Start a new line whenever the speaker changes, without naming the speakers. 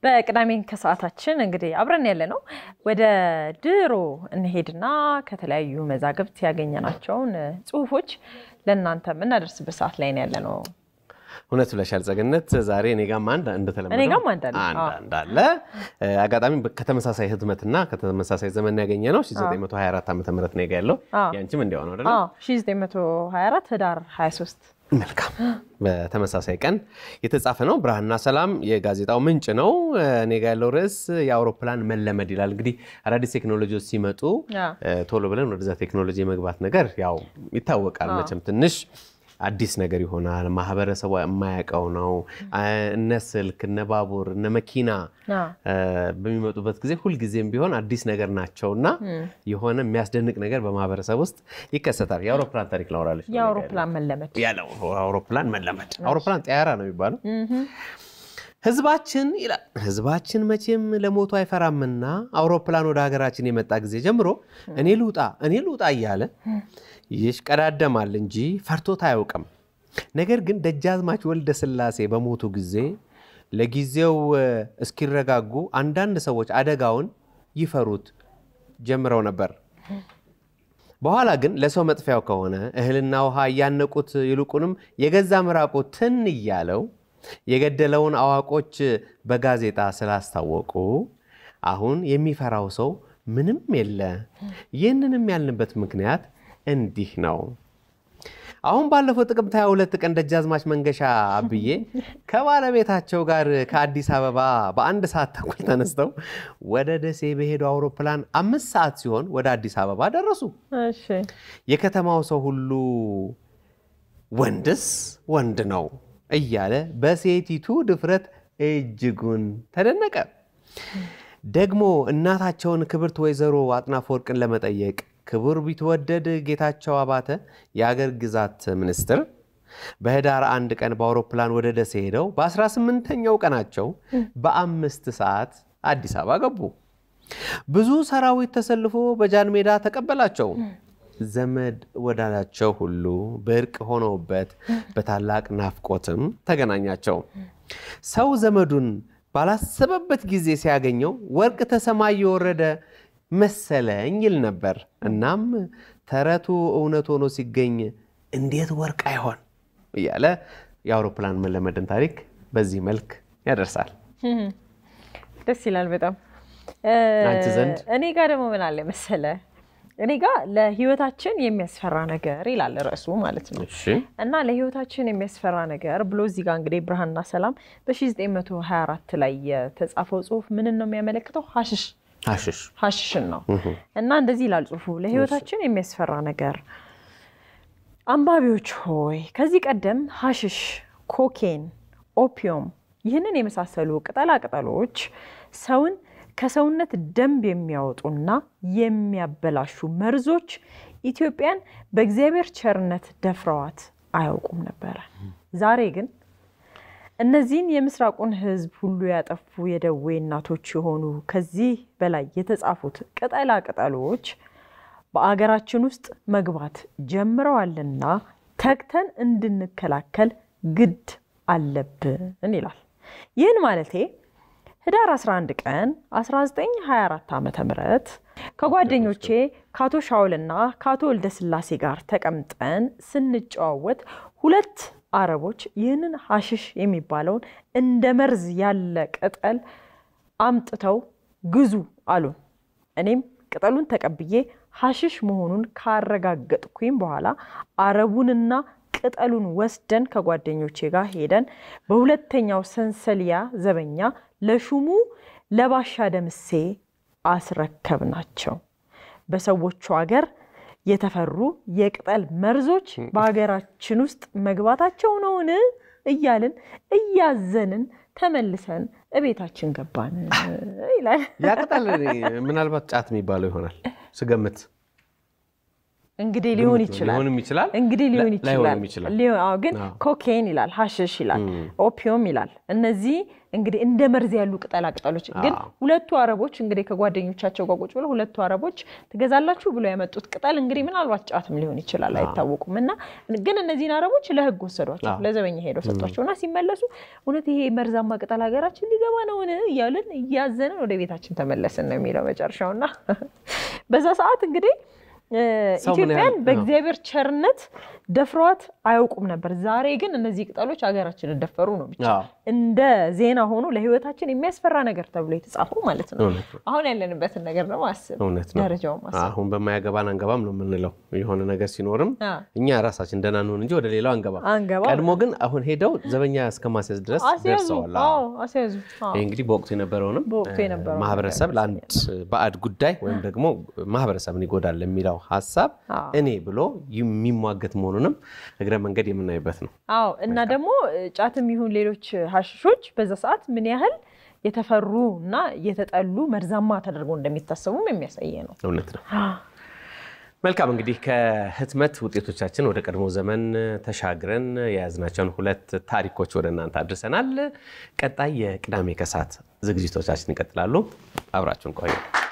በቅዳሜ ከሰዓታችን እንግዲህ አብረን ያለ ነው። ወደ ድሮ እንሄድና ከተለያዩ መዛግብት ያገኘናቸውን ጽሁፎች ለእናንተ የምናደርስበት ሰዓት ላይ ነው ያለ ነው።
እውነት ብለሻል ጸገነት። ዛሬ እኔ ጋም አንድ እንደተለመደው
እኔ ጋም አንድ አለ። አዎ።
አንድ አለ። አጋጣሚ ከተመሳሳይ ህትመትና ከተመሳሳይ ዘመን ያገኘ ነው 924 ዓ ም ነው ጋ ያለው
አዎ።
ያንቺም እንዲያው ነው አይደለ?
አዎ 1924 ህዳር 23
መልካም በተመሳሳይ ቀን የተጻፈ ነው። ብርሃንና ሰላም የጋዜጣው ምንጭ ነው። እኔ ጋ ያለው ርዕስ የአውሮፕላን መለመድ ይላል። እንግዲህ አዳዲስ ቴክኖሎጂዎች ሲመጡ
ያ።
እ፣ ቶሎ ብለን ወደዛ ቴክኖሎጂ የመግባት ነገር ያው ይታወቃል። መቼም ትንሽ አዲስ ነገር ይሆናል። ማህበረሰቡ የማያውቀው ነው። እነ ስልክ፣ እነ ባቡር፣ እነ መኪና
አ፣
እ፣ በሚመጡበት ጊዜ ሁልጊዜም ቢሆን አዲስ ነገር ናቸው እና የሆነ የሚያስደንቅ ነገር በማህበረሰብ ውስጥ ይከሰታል። የአውሮፕላን ታሪክ ላወራለች ነው
የአውሮፕላን መለመድ
ያለው አውሮፕላን መለመድ አውሮፕላን ጠያራ ነው የሚባለው። ህዝባችን ይላል ህዝባችን መቼም ለሞቱ አይፈራምና አውሮፕላን ወደ ሀገራችን የመጣ ጊዜ ጀምሮ እኔ ልውጣ እኔ ልውጣ እያለ ይሽቀዳደማል እንጂ ፈርቶት አያውቅም። ነገር ግን ደጃዝማች ወልደ ስላሴ በሞቱ ጊዜ ለጊዜው እ፣ እስኪረጋጉ አንዳንድ ሰዎች አደጋውን ይፈሩት ጀምረው ነበር። በኋላ ግን ለሰው መጥፊያው ከሆነ እህልና ውሃ እያነቁት ይልቁንም የገዛ ምራቁ ትን እያለው የገደለውን አዋቆች በጋዜጣ ስላስታወቁ አሁን የሚፈራው ሰው ምንም የለ። ይህንንም ያልንበት ምክንያት እንዲህ ነው። አሁን ባለፈው ጥቅምት 22 ቀን ደጃዝማች መንገሻ አብዬ ከባለቤታቸው ጋር ከአዲስ አበባ በአንድ ሰዓት ተኩል ተነስተው ወደ ደሴ በሄዱ አውሮፕላን አምስት ሰዓት ሲሆን ወደ አዲስ አበባ ደረሱ።
እሺ
የከተማው ሰው ሁሉ ወንድስ ወንድ ነው እያለ በሴቲቱ ድፍረት እጅጉን ተደነቀ። ደግሞ እናታቸውን ክብርት ወይዘሮ አጥናፍ ወርቅን ለመጠየቅ ክቡር ቢትወደድ ጌታቸው አባተ የአገር ግዛት ሚኒስትር በህዳር አንድ ቀን በአውሮፕላን ወደ ደሴ ሄደው በ18ኛው ቀናቸው በአምስት ሰዓት አዲስ አበባ ገቡ። ብዙ ሰራዊት ተሰልፎ በጃን ሜዳ ተቀበላቸው። ዘመድ ወዳጃቸው ሁሉ በእርቅ ሆነውበት በታላቅ ናፍቆትም ተገናኛቸው። ሰው ዘመዱን ባላሰበበት ጊዜ ሲያገኘው ወርቅ ተሰማይ የወረደ መሰለኝ ይል ነበር። እናም ተረቱ እውነት ሆኖ ሲገኝ እንዴት ወርቅ አይሆን እያለ የአውሮፕላን መለመድን ታሪክ በዚህ መልክ ያደርሳል።
ደስ ይላል በጣም።
አንቺ ዘንድ?
እኔ ጋር ደግሞ ምን አለ መሰለ፣ እኔ ጋር ለህይወታችን የሚያስፈራ ነገር ይላል ርዕሱ ማለት ነው።
እሺ
እና ለህይወታችን የሚያስፈራ ነገር ብሎ እዚህ ጋር እንግዲህ ብርሃንና ሰላም በ1924 ላይ የተጻፈው ጽሁፍ ምንን ነው የሚያመለክተው? ሀሽሽ
አሽሽ
ሀሽሽን ነው። እና እንደዚህ ይላል ጽሁፉ፣ ለህይወታችን የሚያስፈራ ነገር። አንባቢዎች ሆይ ከዚህ ቀደም ሀሽሽ፣ ኮኬን፣ ኦፒዮም ይህንን የመሳሰሉ ቅጠላ ቅጠሎች ሰውን ከሰውነት ደንብ የሚያወጡና የሚያበላሹ መርዞች ኢትዮጵያን በእግዚአብሔር ቸርነት ደፍረዋት አያውቁም ነበረ። ዛሬ ግን እነዚህን የምስራቁን ህዝብ ሁሉ ያጠፉ የደዌ እናቶች የሆኑ ከዚህ በላይ የተጻፉት ቅጠላ ቅጠሎች በአገራችን ውስጥ መግባት ጀምረዋልና ተግተን እንድንከላከል ግድ አለብን ይላል። ይህን ማለቴ ህዳር 11 ቀን 1924 ዓ ም ከጓደኞቼ ከአቶ ሻውልና ከአቶ ወልደስላሴ ጋር ተቀምጠን ስንጨዋወት ሁለት አረቦች ይህንን ሀሽሽ የሚባለውን እንደ መርዝ ያለ ቅጠል አምጥተው ግዙ አሉን። እኔም ቅጠሉን ተቀብዬ ሀሽሽ መሆኑን ካረጋገጥኩኝ በኋላ አረቡንና ቅጠሉን ወስደን ከጓደኞቼ ጋር ሄደን በሁለተኛው ሰንሰልያ ዘበኛ ለሹሙ ለባሻ ደምሴ አስረከብናቸው። በሰዎቹ ሀገር የተፈሩ የቅጠል መርዞች በሀገራችን ውስጥ መግባታቸው ነውን እያልን እያዘንን ተመልሰን እቤታችን ገባን ይላል።
ያ ቅጠል ምናልባት ጫት የሚባለው ይሆናል ስገምት።
እንግዲህ ሊሆን
ግምት ነው።
ይችላል
ሊሆንም ይችላል
እንግዲህ ሊሆን
ላ-
ይችላል
ላይሆንም ይችላል።
ሊሆን- አዎ፣ ግን
አዎ።
ኮኬን ይላል፣ ሀሽሽ ይላል፣ ኦፒዮም ይላል። እነዚህ እንግዲህ እንደ መርዝ ያሉ ቅጠላ ቅጠሎች ግን
አዎ።
ሁለቱ አረቦች እንግዲህ ከጓደኞቻቸው ጋር ቁጭ ብለው ሁለቱ አረቦች ትገዛላችሁ ብሎ ያመጡት ቅጠል እንግዲህ ምናልባት ጫትም ሊሆን ይችላል አይታወቁም። እና ግን እነዚህን አረቦች ለህግ ወሰዷቸው፣
አዎ።
ለዘበኛ ሄደው ሰጧቸው እና ሲመለሱ እውነት ይሄ መርዛማ ቅጠል ሀገራችን ሊገባ ነውን እያልን እያዘንን ወደ ቤታችን ተመለስን ነው የሚለው መጨረሻውና በዛ ሰዓት እንግዲህ እ፣
ሰው ምን
ኢትዮጵያን
ያህል-
በእግዚአብሔር ቸርነት ደፍሯት አያውቁም ነበር። ዛሬ ግን እነዚህ ቅጠሎች ሀገራችንን ደፈሩ ነው ብቻ
አዎ፣
እንደ ዜና ሆኖ ለህይወታችን የሚያስፈራ ነገር ተብሎ የተጻፈው ማለት ነው።
እውነት ነው።
አሁን ያለንበትን ነገር ደግሞ አስብ፣
እውነት ነው።
ደረጃው ማስብ።
አሁን በማያገባን አንገባም ነው የምንለው። የሆነ ነገር ሲኖርም
አ፣
እኛ ራሳችን ደህና እንሆን እንጂ ወደ ሌላው አንገባም።
አንገባ
ቀድሞ ግን አሁን ሄደው ዘበኛ እስከ ማስያዝ ድረስ
አስያዙ።
ደርሰዋል። አዎ።
አዎ አስያዙ። አዎ።
ይህ እንግዲህ በወቅቱ የነበረውንም
በወቅቱ
እ፣
የነበረውን
ማህበረሰብ
ነገር
ለአንድ ባዕድ ጉዳይ ወይም ደግሞ ማህበረሰብን ይጎዳል ለሚለው ሀሳብ
አዎ።
እኔ ብሎ የሚሟገት መሆኑንም እግረ መንገድ የምናይበት ነው።
አዎ እና ደግሞ እ፣ ጫትም ይሁን ሌሎች ሀሽሾች በዛ ሰዓት ምን ያህል የተፈሩ እና የተጠሉ መርዛማ ተደርገው እንደሚታሰቡም የሚያሳየ ነው።
እውነት ነው። መልካም እንግዲህ ከህትመት ውጤቶቻችን ወደ ቀድሞ ዘመን ተሻግረን የያዝናቸውን ሁለት ታሪኮች ወደ እናንተ አድርሰናል። ቀጣይ የቅዳሜ ከሰዓት ዝግጅቶቻችን ይቀጥላሉ። አብራችሁን ቆዩ።